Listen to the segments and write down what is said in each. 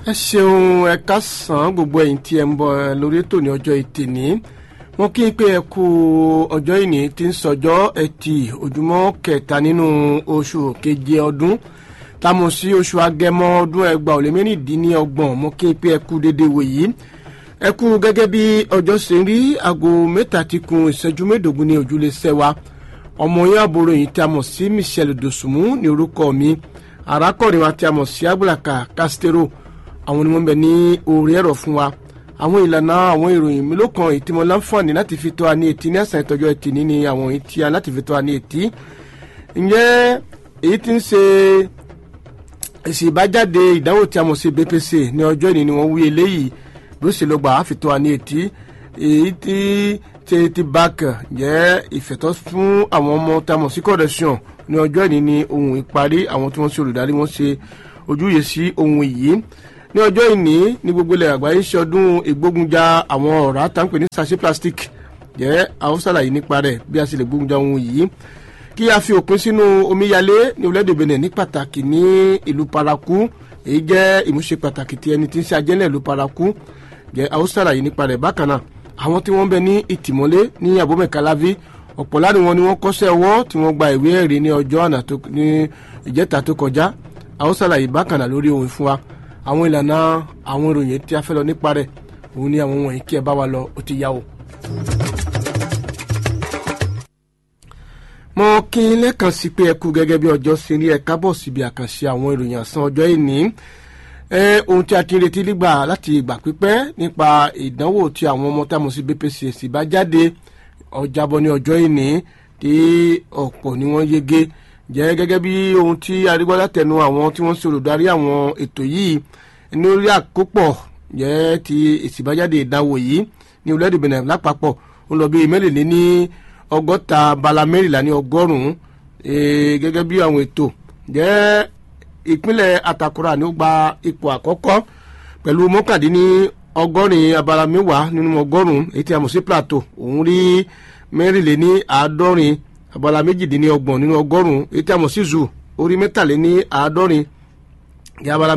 ẹ ṣeun ẹ káàsán gbogbo ẹ̀yin tí ẹ ń bọ̀ lórí ètò ní ọjọ́ ẹtì ní wọn kí n pé ẹ kú ọjọ́ ìní tí ń sọjọ́ ẹtì ojúmọ́ kẹta nínú oṣù keje ọdún táwọn sí oṣù agẹmọ ọdún ẹgbàá ò lé mẹ́rìndínlọ́gbọ̀n mo kí n pé ẹ kú dédé wòyí ẹ kú gẹ́gẹ́ bí ọjọ́ ṣe ń rí aago mẹ́ta ti kun ìṣẹ́jú mẹ́ẹ̀ẹ́dógún ní ojúlé sẹ́wà ọmọ yẹn àbúrò yìí tí a mọ̀ sí Michelle Dosunmu ní orúkọ mi arákùnrin wa tí a mọ̀ sí Agbulaka Castero àwọn ni wọ́n bẹ ní orí ẹ̀rọ fún wa àwọn ìlànà àwọn ìròyìn mi ló kan èyí tí mo láǹfààní láti fi tó wa ní etí ní àṣà ìtọ́jú ẹtì ní ni àwọn èyí tí a láti fi tó wa ní etí ǹjẹ́ èyí tí ń ṣe èsì ìbájáde ìdánwò tí a mọ̀ sí BPC ní ọjọ́ ìní ni wọ́n wí eléyìí bí ó ṣe lọ gbà á fi tó wa ní etí èyí tí tí ti báàkì jẹ́ ìfẹ̀tọ́ fún àwọn ọmọ tí a mọ̀ sí correction ní ọjọ́ ìní ni ohun ìparí àwọn tí wọ́n ṣe olùdarí wọn ṣe ojúyè sí ohun yìí ní ọjọ́ ìní ní gbogbo ilẹ̀ àgbáyé ṣe ọdún ìgbógunjà àwọn ọ̀rá tá ń pè ní sachet plastic jẹ́ àwọn ṣàlàyé nípa rẹ̀ bí a ṣe lè gbógunjà ohun yìí kí a fi òpin sínú omíyalé ní orílẹ̀-èdè Benin ní pàtàkì ní ìlú paraku èyí jẹ́ ìmúṣe pàtàkì tí ẹni tí ń ṣe ajẹ́lẹ̀ ìlú paraku jẹ́ àwọn ṣàlàyé nípa rẹ̀ bákan náà àwọn tí wọ́n bẹ ní ìtìmọ́lé ní abomekalavi ọ̀pọ̀ láti wọn ni wọ́n kọ́ṣẹ́ ọwọ́ tí wọ́n gba ìwé ẹ̀rí ní ọjọ́ àná ní ìjẹta tó kọjá àwọn ṣàlàyé bákan náà lórí ohun fún wa àwọn ìlànà àwọn ìròyìn tí a fẹ́ lọ nípa rẹ̀ òun ni àwọn wọ̀nyí kí ẹ bá wa lọ ó ti yá o. mo kí n lẹ́ẹ̀kan sí pé ẹ kú gẹ́gẹ́ bí ọjọ́ ṣe rí ẹ kábọ̀ síbi àkànṣe àwọn ìròyìn àsán ọjọ́ ìní ohun tí a ti ń retí nígbà láti ìgbà pípẹ́ nípa ìdánwò tí àwọn ọmọ tá a mọ̀ sí BPCS bá jáde ọjàbọ̀ ní ọjọ́ ìní tí ọ̀pọ̀ ni wọ́n yege jẹ́ gẹ́gẹ́ bí ohun tí arígbọ́lá tẹnu àwọn tí wọ́n ṣe olùdarí àwọn ètò yìí lórí àkópọ̀ jẹ́ ti èsì ìbájáde ìdánwò yìí ní orílẹ̀-èdè Benin lápapọ̀ ó lọ bí mẹ́rìnlẹ́ ní ọgọ́ta bala mẹ́rìnlá ní ọgọ́rùn-ún gẹ́gẹ́ bí àwọn ètò jẹ́ ìpínlẹ̀ Atakura ni ó gba ipò àkọ́kọ́ pẹ̀lú mọ́kàndínní ọgọ́rin abala mẹ́wàá nínú ọgọ́rùn-ún èyí tí a mọ̀ sí plateau òun rí mẹ́rìnlẹ́ ní àádọ́rin abala méjìdínlọ́gbọ̀n nínú ọgọ́rùn-ún èyí tí a mọ̀ sí zoo orí mẹ́tàléní àádọ́rin ní abala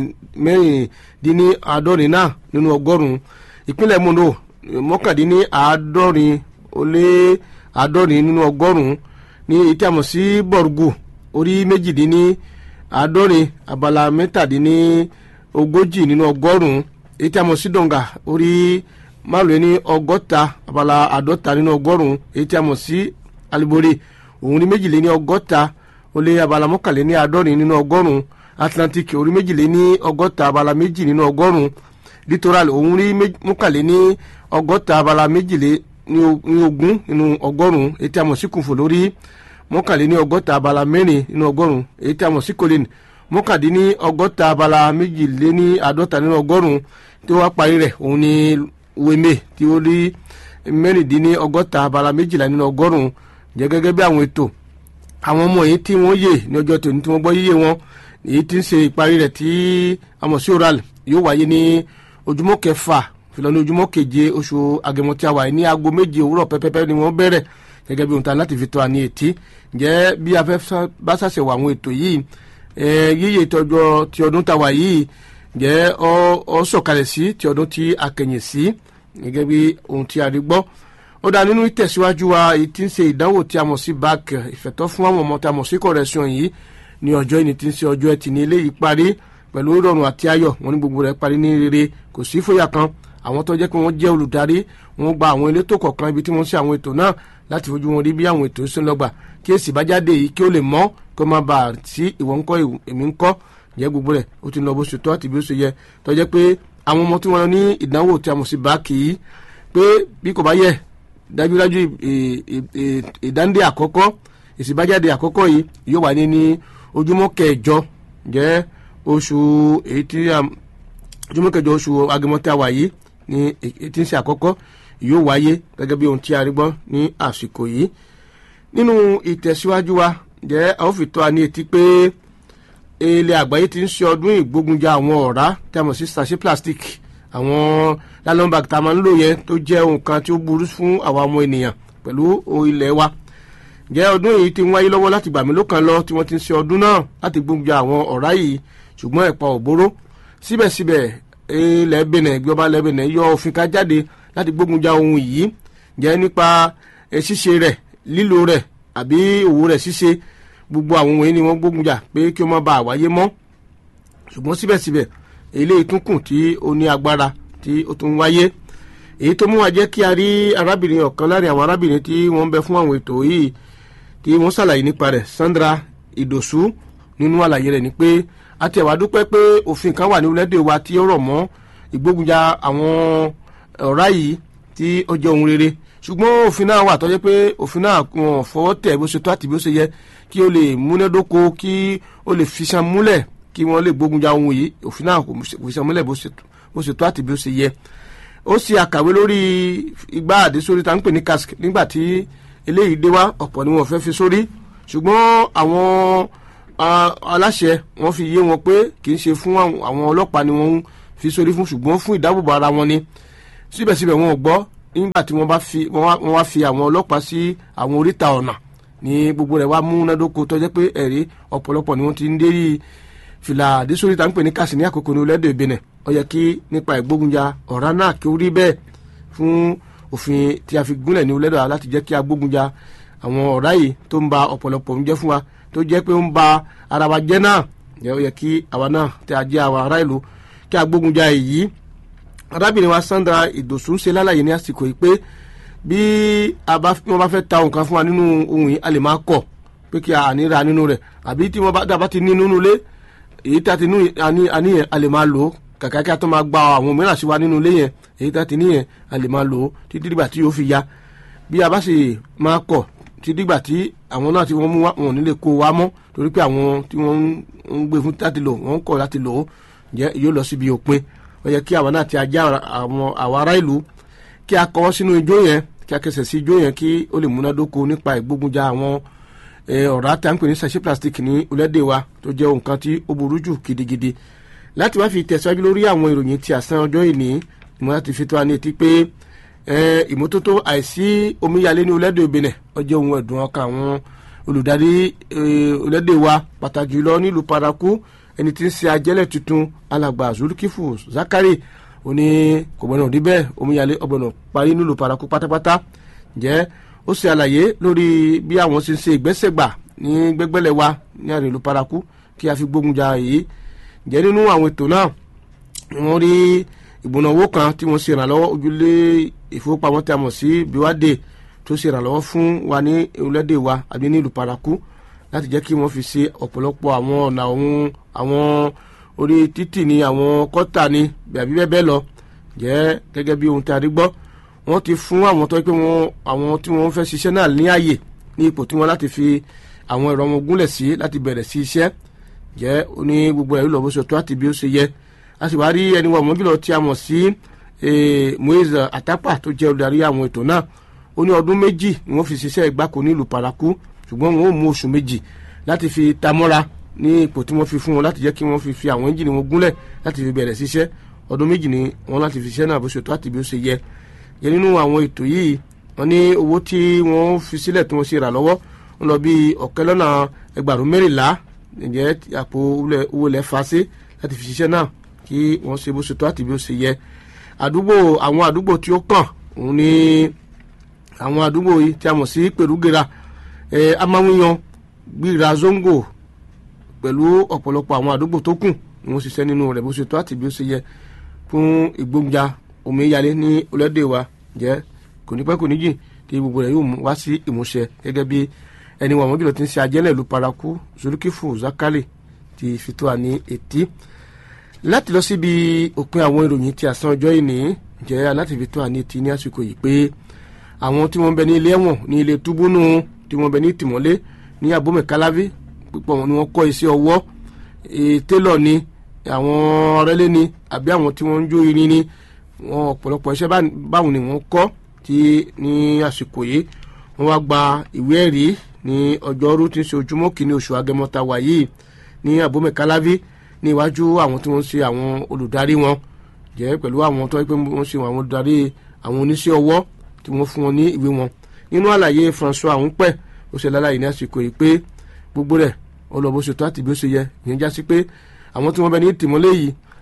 mẹ́rìndínní àádọ́rin náà nínú ọgọ́rùn-ún ìpínlẹ̀ Mondo mọ́kàndínní àádọ́rin ó lé àádọ́rin nínú ọgọ́rùn-ún ní èyí tí a mọ̀ sí Borgu orí méjìdínní àádọ́rin abala mẹ́tàdínní ogójì nínú ọgọ́rùn-ún èyí tí a mọ̀ sí Donga orí márùn-ún ní ọgọ́ta abala àádọ́ta nínú ọgọ́rùn-ún èyí tí a mọ̀ sí alibore òun ní méjìléní ọgọ́ta ó lé abala mọ́kànléní àádọ́rin nínú ọgọ́rùn-ún atlantic orí méjìléní ọgọ́ta abala méjì nínú ọgọ́rùn-ún littoral òun rí mọ́kànléní ọgọ́ta abala méjìlé ní ogún nínú ọgọ́rùn-ún èyí tí a mọ̀ sí kùnfò lórí mọ́kànléní ọgọ́ta abala mẹ́rin nínú ọgọ́rùn-ún èyí tí a mọ̀ sí colin mọ́kàndínní ọgọ́ta abala méjìléní àádọ́ta nínú ọgọ́rùn-ún tí wọ́n parí rẹ̀ òun ní weme tí ó rí mẹ́rìndínní ọgọ́ta abala méjìlá nínú ọgọ́rùn-ún jẹ́ gẹ́gẹ́ bí àwọn ètò àwọn ọmọ yìí tí wọ́n yè ní ọjọ́ tòní tí wọ́n gbọ́ yíyé wọn èyí tí ń ṣe ìparí rẹ̀ tí a mọ̀ sí oral yóò wáyé ní ojúmọ́ kẹfà fìlọ́ ní ojúmọ́ keje oṣù agẹmọ tí a wà ní aago méje òwúrọ̀ pẹ́pẹ́pẹ́ ni wọ́n bẹ̀rẹ̀ gẹ́gẹ́ bí ohun tán láti fi tó wa ní etí ǹjẹ́ bí a fẹ́ bá ṣàṣẹwò àwọn ètò yìí yíyẹ ìtọ́jú ti ọdún tàwa yìí ǹjẹ́ ọ sọ̀kalẹ̀ sí ti ọdún tí a kẹ̀yìn sí gẹ́gẹ́ bí ohun tí a rí gbọ́ ó dá nínú ìtẹ̀síwájú wa èyí tí ń ṣe ìdánwò tí a mọ̀ sí bac ìfẹ̀tọ́ fún àwọn ọmọ tí a mọ̀ sí correction yìí ní ọjọ́ ìní tí ń ṣe ọjọ́ ẹtì ní eléyìí parí pẹ̀lú ìrọ̀rùn àti ayọ̀ wọn ní gbogbo rẹ̀ parí ní rere kò sí fòyà kan àwọn tó jẹ́ pé wọ́n jẹ́ olùdarí wọ́n gba àwọn elétò kọ̀ọ̀kan ibi tí wọ́n ṣe àwọn ètò náà láti fojú wọn rí bí àwọn ètò ṣe ń lọ́gbà kí èsì bá jáde yìí kí ó lè mọ́ kó má bàa sí ìwọ ńkọ́ èmi ńkọ́ jẹ́ gbogbo rẹ̀ ó ti lọ bó ṣe tó àti bí ó ṣe yẹ tó jẹ́ pé àwọn ọmọ tí wọ́n ní ìdánwò tí a mọ̀ sí báàkì yìí pé bí kò bá yẹ dájúdájú ìdándé àkọ́kọ́ ìsìnbájáde àkọ́kọ́ yìí yóò wà ní ní ojúmọ́ kẹjọ jẹ́ oṣù èyí tí ojúmọ́ kẹjọ oṣù agẹmọ tí a wà yìí ní èyí tí ń ṣe àkọ́kọ́ yóò wáyé gẹ́gẹ́ bí ohun tí a rí gbọ́ ní àsìkò yìí nínú ìtẹ̀síwájú wa jẹ́ a ó fi tó a ní etí pé ilẹ̀ àgbáyé ti ń ṣe ọdún ìgbógunjà àwọn ọ̀rá tí a mọ̀ sí sachet plastic àwọn nylon bag tá a máa ń lò yẹn tó jẹ́ ohun kan tí ó burú fún àwa ọmọ ènìyàn pẹ̀lú ilẹ̀ wa jẹ́ ọdún yìí ti ń wáyé lọ́wọ́ láti gbà mí lókàn lọ tí wọ́n ti ń ṣe ọdún náà láti gbógunjà àwọn ọ̀rá yìí ṣùgbọ́n ẹ̀pà òbóró síbẹ̀síbẹ̀ ilẹ̀ Benin ìjọba ilẹ̀ Benin yọ òfin ká jáde láti gbógun ja ohun yìí jẹ́ nípa ṣíṣe rẹ̀ lílo rẹ̀ àbí òwò rẹ̀ ṣíṣe gbogbo àwọn ohun yìí ni wọ́n gbógun jà pé kí ó má bàa wáyé mọ́ ṣùgbọ́n síbẹ̀síbẹ̀ eléyìí tún kù tí ó ní agbára tí ó tún wáyé èyí tó mú wa jẹ́ kí a rí arábìnrin ọ̀kan láàrin àwọn arábìnrin tí wọ́n ń bẹ fún àwọn ètò yìí tí wọ́n ṣàlàyé nípa rẹ̀ Sandra Ìdòsú nínú àlàyé rẹ̀ ni pé a ti ẹ̀wà dúpẹ́ pé òfin kan wà ní orílẹ̀-èdè wa tí ó rọ̀ mọ́ ìgbógunjà àwọn ọ̀rá yìí tí ó jẹ́ ohun rere ṣùgbọ́n òfin náà wà tó jẹ́ pé òfin náà wọn fọwọ́ tẹ̀ bó ṣe tó àti bó ṣe yẹ kí ó lè múnádóko kí ó lè fi ṣan múlẹ̀ kí wọ́n lè gbógunjà ohun yìí òfin náà kò fi ṣan múlẹ̀ bó ṣe tó àti bó ṣe yẹ ó ṣe àkàwé lórí igbá àdésórí tá ń pè ní cask nígbà tí eléyìí dé wá ọ̀pọ̀ ni wọ́n fẹ́ fi sórí ṣùgbọ́n àwọn aláṣẹ wọ́n fi yé wọn pé kì í ṣe fún àwọn ọlọ́pàá ni wọ́n ń fi sórí fún ṣùgbọ́n fún ìdáàbòbò ara wọn ni síbẹ̀síbẹ̀ wọn ò gbọ́ nígbà tí wọ́n bá fi wọ́n wá fi àwọn ọlọ́pàá sí àwọn oríta ọ̀nà ní gbogbo rẹ̀ wá múnádóko tó jẹ́ pé ẹ̀rí ọ̀pọ̀lọpọ̀ ni wọ́n ti ń dérí fìlà àdésórí tá ń pè ní kàsí ní àkókò ní orílẹ̀-èdè Benin ó yẹ kí nípa ìgbógunjà ọ̀rá náà kí ó rí bẹ́ẹ̀ fún òfin tí a fi gúnlẹ̀ ní orílẹ̀-èdè láti jẹ́ kí a gbógunjà àwọn ọ̀rá yìí tó ń ba ọ̀pọ̀lọpọ̀ ń jẹ́ fún wa tó jẹ́ pé ó ń ba ara wa jẹ́ náà ó yẹ kí àwa náà tí a jẹ́ àwọn ará ìlú kí a gbógunjà èyí arábìnrin wa Sandra Ìdòsú ń ṣe lálàyé ní àsìkò yìí pé bí wọ́n bá fẹ́ ta nǹkan fún wa nínú ohun yìí a lè máa kọ̀ pé kí a ní ra nínú rẹ̀ àbí tí wọ́n bá ti ní nínú ilé èyí tí a ti ní àníyàn a lè máa lò ó kàkà kí a tó máa gba àwọn mìíràn sí wa nínú ilé yẹn èyí tí a ti níyẹn a lè máa lò ó títí dìgbà tí yóò fi ya bí a bá sì máa kọ̀ títí dìgbà tí àwọn náà tí wọ́n mú wa wọn ò ní lè kó wa mọ́ torí pé àwọn tí wọ́n ń gbé fún láti lò wọ́n ń kọ̀ láti lò ó jẹ́ yóò lọ síbi òpin ó yẹ kí àwọn náà ti ajá àwọn àwọn ará ìlú kí a kọ́ sínú ijó yẹn kí a kẹsẹ̀ sí ijó yẹn kí ó lè múnádóko nípa ìgbógunjà àwọn ọ̀rá tí a ń pè ní sachet plastic ní orílẹ̀-èdè wa tó jẹ́ nǹkan tí ó burú jù gidigidi láti wá fi tẹ̀síwájú lórí àwọn ìròyìn tí àsán ọjọ́ ìní ìmọ̀ láti fi tó wa ní etí pé ìmọ́tótó àìsí omíyalé ní orílẹ̀-èdè Benin ó jẹ́ ohun ẹ̀dùn ọkàn àwọn olùdarí orílẹ̀-èdè wa pàtàkì jùlọ nílùú Paraku ẹni tí ń ṣe ajẹ́lẹ̀ tuntun alàgbà Zulukifu Zakari ó ní kò gbọ́dọ̀ rí bẹ́ẹ̀ omíyalé ọgbọ̀nà parí nílùú Paraku pátápátá jẹ́ ó ṣe àlàyé lórí bí àwọn ṣe ń ṣe ìgbésẹ̀gbà ní gbẹ́gbẹ́lẹ̀ wa ní àrè ìlú Paraku kí a fi gbógun ja èyí jẹ́ nínú àwọn ètò náà wọ́n rí ìgbónáwó kan tí wọ́n ṣe ìrànlọ́wọ́ ojúlé ìfowópamọ́ tí a mọ̀ sí biwade tó ṣe ìrànlọ́wọ́ fún wa ní orílẹ̀-èdè wa àbí ní ìlú Paraku láti jẹ́ kí wọ́n fi ṣe ọ̀pọ̀lọpọ̀ àwọn ọ̀nà ohun àwọn orí títì ní àwọn kọ́tà ní àbí bẹ́ẹ̀ bẹ́ẹ̀ lọ jẹ́ gẹ́gẹ́ bí ohun tí a rí gbọ́ wọ́n ti fún àwọn tó pé wọ́n àwọn tí wọ́n fẹ́ ṣiṣẹ́ náà ní àyè ní ipò tí wọ́n láti fi àwọn ẹ̀rọ wọn gúnlẹ̀ sí láti bẹ̀rẹ̀ sí iṣẹ́ jẹ́ ní gbogbo ẹ̀rú lọ́bọ̀ ṣètò àti bí ó ṣe yẹ a sì wá rí ẹni wọ̀ mọ́júlọ tí a mọ̀ sí Moise Atapa tó jẹ́ olùdarí àwọn ètò náà ó ní ọdún méjì ni wọ́n fi ṣiṣẹ́ ìgbáko nílùú Paraku ṣùgbọ́n wọn ò mú oṣù méjì láti fi tamọ́ra ní ipò tí wọ́n fi fún wọn láti jẹ́ kí wọ́n fi fi àwọn ẹ́ńjìnì wọn gúnlẹ̀ láti fi bẹ̀rẹ̀ ṣiṣẹ́ ọdún méjì ni wọ́n láti fi ṣiṣẹ́ náà bó ṣe tó àti bí ó ṣe yẹ yẹ nínú àwọn ètò yìí wọ́n ní owó tí wọ́n fi sílẹ̀ tí wọ́n ṣe rà lọ́wọ́ ń lọ bí ọ̀kẹ́ lọ́nà ẹgbàrún mẹ́rìnlá ǹjẹ́ àpò owó lẹ̀ fa sí láti fi ṣiṣẹ́ náà kí wọ́n ṣe bó ṣe tó àti bí ó ṣe yẹ àdúgbò àwọn àdúgbò tí ó kàn òun ni àwọn àdúgbò yìí tí a mọ̀ sí pèrúgera ẹ amáwíyan gbíra zongo pẹ̀lú ọ̀pọ̀lọpọ̀ àwọn àdúgbò tó kù ni wọ́n ṣiṣẹ́ nínú rẹ̀ bó ṣe tó àti bí ó ṣe yẹ fún ìgbógunjà omíyalé ní orílẹ̀-èdè wa jẹ́ kò ní pẹ́ kò ní jìn tí gbogbo rẹ̀ yóò wá sí ìmúṣẹ gẹ́gẹ́ bí ẹni wọn mọ́jùlọ ti ń ṣe ajẹ́lẹ̀ ìlú paraku zulukifu zakari ti fi tó wa ní etí láti lọ síbi òpin àwọn ìròyìn tí àsán ọjọ́ ìní jẹ́ aláti fi tó wa ní etí ní àsìkò yìí pé àwọn tí wọ́n bẹ ní ilé ẹ̀wọ̀n ní ilé túbúnú tí wọ́n bẹ ní tìmọ́lé ní abómẹ̀káláví pípọ̀ wọn ni wọ́n kọ́ iṣẹ́ ọwọ́ télọ̀ ni àwọn ọ̀rẹ́lẹ́ ni àbí àwọn tí wọ́n ń jó irin ni wọn ọ̀pọ̀lọpọ̀ iṣẹ́ báwọn ni wọ́n kọ́ tí ní àsìkò yìí wọ́n wá gba ìwé ẹ̀rí ní ọjọ́rú tí ń ṣe ojúmọ́ kìíní oṣù agẹmọ́ta wà yìí ní abómẹ̀káláví ní iwájú àwọn tí wọ́n ṣe àwọn olùdarí wọn jẹ́ pẹ̀lú àwọn tó pé wọ́n ṣe àwọn olùdarí àwọn oníṣẹ́ ọwọ́ tí wọ́n fún wọn ní ìwé wọn nínú àlàyé François àwọn pẹ̀ ó ṣe lálàyé ní àsìkò yìí pé gbogbo rẹ̀ ó lọ bó ṣe tó àti bí ó ṣe yẹ ìyẹn já sí pé àwọn tí wọ́n bẹ ní tìmọ́lé yìí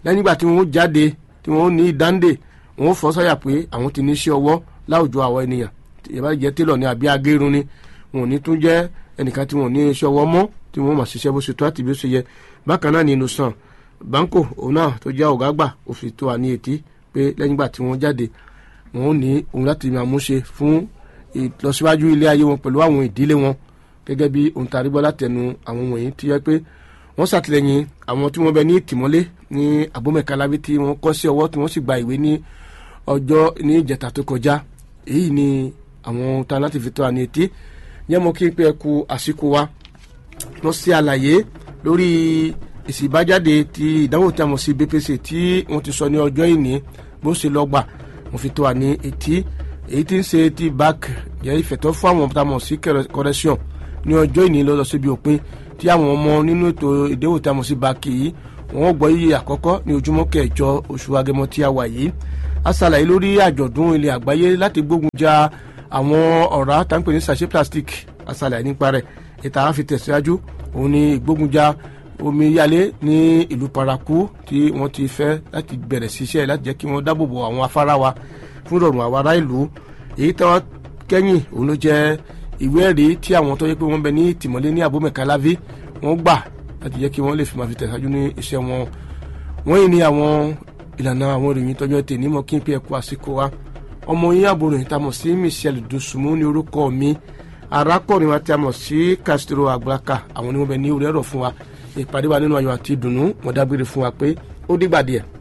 lẹ́yìn ìgbà tí wọ́n jáde tí wọ́n ní ìdáǹdè wọ́n fọ́ sáyà pé àwọn ti ní iṣẹ́ ọwọ́ láwùjọ àwọn ènìyàn ìyẹn bá jẹ́ télọ̀ ní àbí agérun ni wọn ò ní tún jẹ́ ẹnìkan tí wọn ò ní iṣẹ́ ọwọ́ mọ́ tí wọ́n máa ṣiṣẹ́ bó ṣe tó àti bí ó ṣe yẹ bákan náà ní inú sàn banko òun náà tó jẹ́ ọ̀gá àgbà òfin tó wà ní etí pé lẹ́yìn ìgbà tí wọ́n jáde wọn ò ní òun láti máa múṣe fún ìlọsíwájú ilé ayé wọn pẹ̀lú àwọn ìdílé wọn gẹ́gẹ́ bí ohun tá a rí gbọ́ látẹnu àwọn wọ̀nyí tí yẹ pé wọ́n ṣàtìlẹ́yìn àwọn tí wọ́n bẹ ní ìtìmọ́lé ní abomekalabi tí wọ́n kọ́ sí ọwọ́ tí wọ́n sì gba ìwé ní ọjọ́ ní ìjẹta tó kọjá èyí ni àwọn ohun tá a láti fi tó àní etí yẹn mo kí n pé ẹ kú àsìkò wa wọ́n ṣe àlàyé lórí èsì ìbájáde ti ìdánwò tí a mọ̀ sí BPC tí wọ́n ti sọ ní ọjọ́ ìní bó ṣe lọ gbà mo fi tó àní etí èyí tí ń ṣe ti bac jẹ́ ìfẹ̀tọ́ fún àwọn tá a mọ̀ sí correction ní ọjọ́ ìní lọ lọ síbi òpin tí àwọn ọmọ nínú ètò ìdánwò tí a mọ̀ sí bac yìí wọ́n gbọ́ iye àkọ́kọ́ ní ojúmọ́ kẹjọ oṣù agẹmọ tí a wà yìí a ṣàlàyé lórí àjọ̀dún ilẹ̀ àgbáyé láti gbógun ja àwọn ọ̀rá tá ń pè ní sachet plastic a ṣàlàyé nípa rẹ̀ ìta á fi tẹ̀síwájú òun ni ìgbógunjà omi yalé ní ìlú paraku tí wọ́n ti fẹ́ láti bẹ̀rẹ̀ ṣiṣẹ́ láti jẹ́ kí wọ́n dáàbòbò àwọn afárá wa fún ìrọ̀rùn àwọn ará ìlú èyí tí wọ́n kẹ́yìn òun ló jẹ́ ìwé ẹ̀rí tí àwọn tó yẹ pé wọ́n bẹ ní tìmọ́lé ní abomekalavi wọ́n gbà láti jẹ́ kí wọ́n lè fi máa fi tẹ̀síwájú ní iṣẹ́ wọn wọ́n yìí ní àwọn ìlànà àwọn ìròyìn tọ́jọ́ tè ní mọ́ kí n pé ẹ̀kú àsìkò wa ọmọ yín àbòròyìn tá a mọ̀ sí Michelle Dosunmu ní orúkọ mi arákùnrin wa tí a mọ̀ sí Castro Agbaka àwọn ni wọ́n bẹ ní orí ẹ̀rọ fún wa ìpàdé wa nínú ayọ̀ àti ìdùnnú wọ́n dágbére fún wa pé ó dìgbà díẹ̀.